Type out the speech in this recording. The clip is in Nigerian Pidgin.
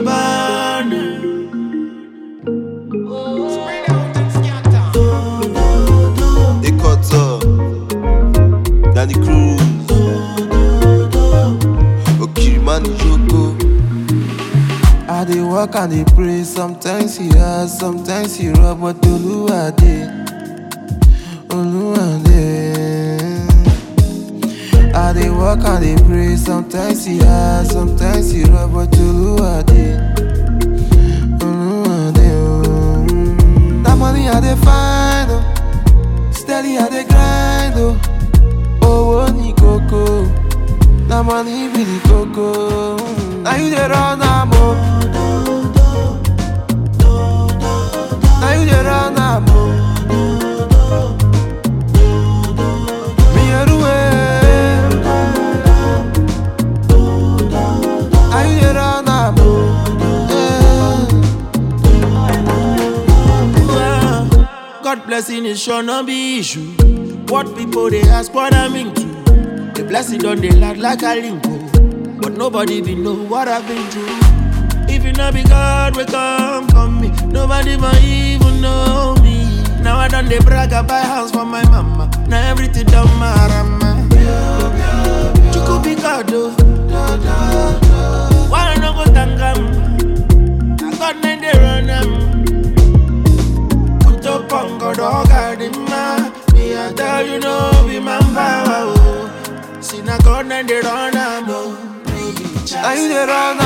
Gabbana. Ekota, Danny Cruz, Okirimani Joko. I dey work and dey pray, sometimes he hard, sometimes he rough, but Oluwa dey, Oluwa dey. I dey work and dey pray, sometimes he hard, sometimes he rough, but Oluwa dey, Oluwa dey. oh. That money I dey find, oh. steady I dey grind, oh. Owó ní kókó, na money be the kókó. Na you dey run am, oh. Na you dey run am, oh. Mi eruwe. Na you dey run am, oh. Yeah. God blessing is sure no be issue. What people they ask what I'm into. The blessing done they land like a limbo. But nobody be know what I've been through. If you know be God, we come come me. Nobody might even know me. Now I done they brag I buy house for my mama. Now everything done my rama. You could be God though. Why I no go thank him? I got nine they run them. Put up on God, oh God, in my Me, I tell you, no, be man power, oh. See, now God, and they run, I'm, oh. Na you dey run